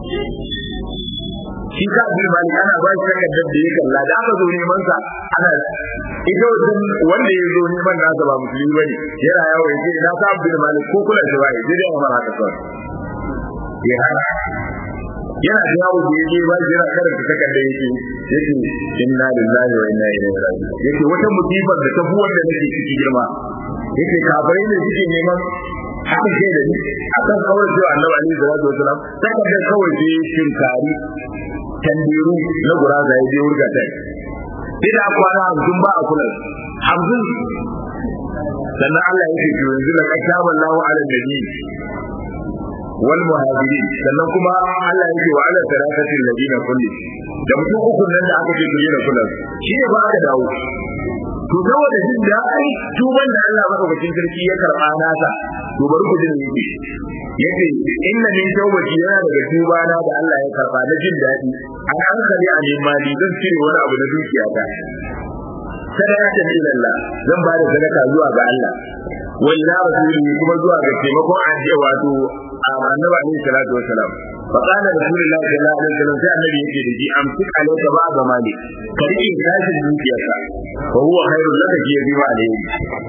shi ka bin mali ana ba shi takardar da ya kalla da aka zo neman sa ana ita wajen wanda ya zo neman nasa ba musulmi bane yana yawo ya ce na sa bin mali ko kula shi ba ya je da mara ta kawai ya hana yana da yawo da yake ba shi yana karanta takardar yake yake inna lillahi wa inna ilaihi raji'un yake wata musibar da ta fi wanda nake ciki girma yake kafirai ne suke neman haka ce da ni akan kawai cewa annabi alaihi salatu wasalam takardar kawai sai tinkari tandiru na guraza ya je wurga ta ina kwana hamsin ba a kula hamsin sannan Allah ya ce yanzu la kataba Allahu ala nabi wal muhajirin sannan kuma Allah ya ce wa ala thalathatil ladina kulli da mutum uku nan da aka ce su yi da kula shi ne ba aka dawo to saboda jin da ai tuban da Allah madaukakin sarki ya karba nasa to bari ku jin yake yace inna min tawbati yana daga tuba na da Allah ya karba na jin dadi an hankali a neman mali zan cire wani abu na dukiya ta sadaka ila Allah zan ba da sadaka zuwa ga Allah wa ila rasulihi kuma zuwa ga taimakon ajiye wato annabi alaihi salatu wassalam fa qala rasulullahi sallallahu alaihi wasallam sai annabi yake da ji amsik alayka ba ga mali ka rike tashin dukiyarka fa huwa khairul laka ji bi ma alaihi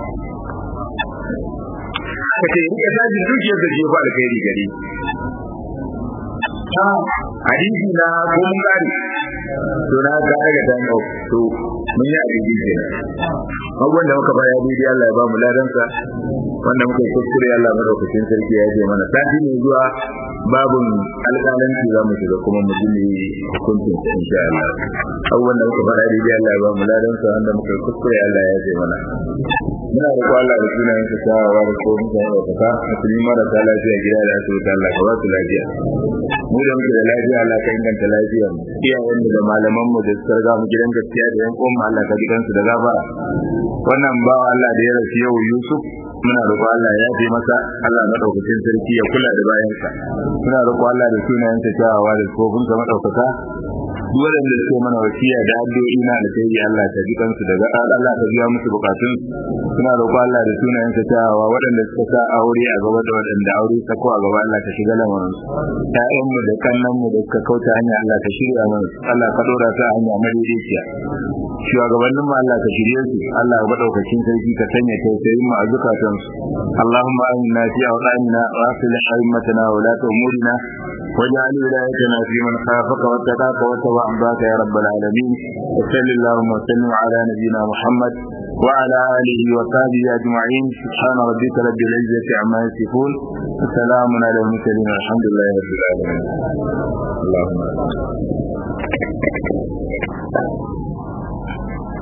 ka ce rike tashin dukiyarka ji ba alkhairi gare hadisi na ko mun gari to na ga daga dan to mun yi hadisi kenan abubuwan da muka baya daidai Allah ya ba mu ladansa wanda muka yi kuskure Allah madaukakin sarki ya je mana sati ne zuwa babun alƙalanci za mu shiga kuma mu ji hukuncin insha Allah abubuwan da muka baya daidai Allah ya ba mu ladansa wanda muka yi kuskure Allah ya je mana muna da Allah da sunayen sa tawawa da ko mutane da kaka musulmi marasa lafiya gida da asibiti Allah ka ba su lafiya mu da muke da lafiya Allah ka inganta lafiyar mu iyayen da malaman mu da suka riga mu gidan gaskiya da yan uwan Allah ka jikan su da gaba wannan ba Allah da ya rasu yau Yusuf muna roƙo Allah ya yafe masa Allah madaukakin sarki ya kula da bayansa muna roƙo Allah da sunayen sa tawawa da kofin sa madaukaka duk waɗanda suke mana wasiya da addu'o'i na da sai Allah ta ji kansu daga Allah ta biya musu bukatun suna roƙo Allah da sunayen sa tawawa waɗanda suka sa aure a gaba da waɗanda aure ta ko a gaba Allah ta shiga lamarin su ƴaƴan mu da kannan mu da suka kauta hanya Allah ta shirya mana Allah ka dora ta hanya madaidaiciya shugabannin mu Allah ka shirye su Allah ya madaukakin sarki ka sanya tausayin mu a zukatan su Allahumma aminna fi awqanina wa aslih a'immatana wa la umurina واجعل ولايتنا في من خافك واتقاك واتبع عباك يا رب العالمين وصل اللهم وسلم على نبينا محمد وعلى اله وصحبه اجمعين سبحان ربك رب العزه عما يصفون وسلام على المرسلين والحمد لله رب العالمين اللهم